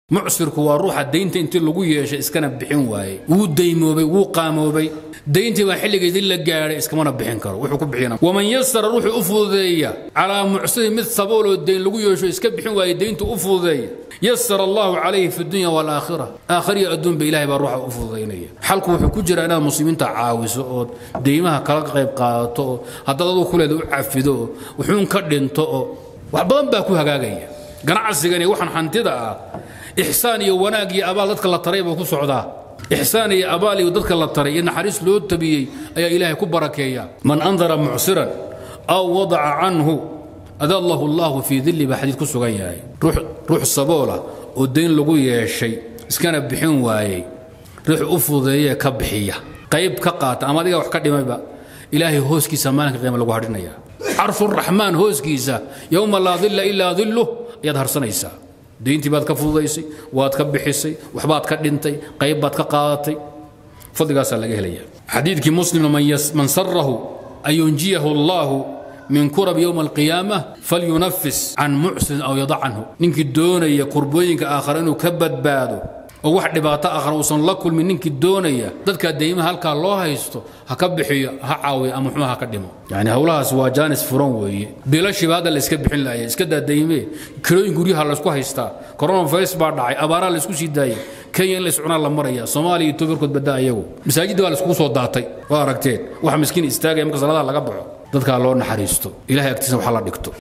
mucsirku waa ruuxa daynta intii lagu yeeshay iskana bixin waayey wuu daymoobay wuu qaamoobay dayntii baa xilligeedii la gaadhay iskamana bixin karo wuxuu ku bixina waman yasara ruuxuu u fududeeya calaa mucsirin mid sabooloo dayn lagu yeesho iska bixin waayey dayntu u fududeeya yasara allahu calayhi fi dunya waalaakhira aakhiriya adduunba ilahay baa ruuxa u fududaynaya xalku wuxuu ku jiraa inaad muslimiinta caawiso ood deymaha kala qayb qaadato oo haddaad aduu kuleeda u cafido oo wuxuun ka dhinto oo wax badan baa ku hagaagaya ganacsigani waxaan hantida ah ixsaan iyo wanaag iyo abaal dadka la taray buu ku socdaa ixsaan iyo abaal iyo dadka la taray iyo naxariis loo tabiyey ayaa ilaahay ku barakeeya man andara mucsiran aw wadaca canhu adallahu allahu fii dilli baa xadiid ku sugan yahay ruux saboola oo dayn lagu yeeshay iskana bixin waayey ruux u fududeeyee ka bixiya qayb ka qaata ama adiga wax ka dhimayba ilaahay hooskiisa maalinka qiima lagu hadhinaya carshuraxmaan hooskiisa yowma laa dilla ilaa dilluh ayaad harsanaysaa dayntii baad ka fududaysay waad ka bixisay waxbaad ka dhintay qayb baad ka qaadatay fadligaasaa laga helaya xadiidkii muslimna man sarahu an yunjiyahu allahu min kurab yowma alqiyaama falyunafis can mucsirin aw yada canhu ninkii doonaya kurbooyinka aakhara inuu ka badbaado oo wax dhibaato aakhara uusan la kulmin ninkii doonaya dadka daymaha halkaa loo haysto ha ka bixiyo ha caawiyo ama xumaha ka dhimo yani howlahaas waa jaanis furan weeye bilashiba hadda la iska bixin laaya iska daa daymee kirooyin guryaha laysku haystaa coronavirus baa dhacay abaaraa laysku sii daayay kenya in lays cunaa la maraya soomaaliya iyo etoobiya badaa iyagu masaajidda baa layskugu soo daatay waa aragteen wax miskiin istaagaya marka salaadaha laga baxo dadkaa loo naxariisto ilahay agtiisa waxa la dhigto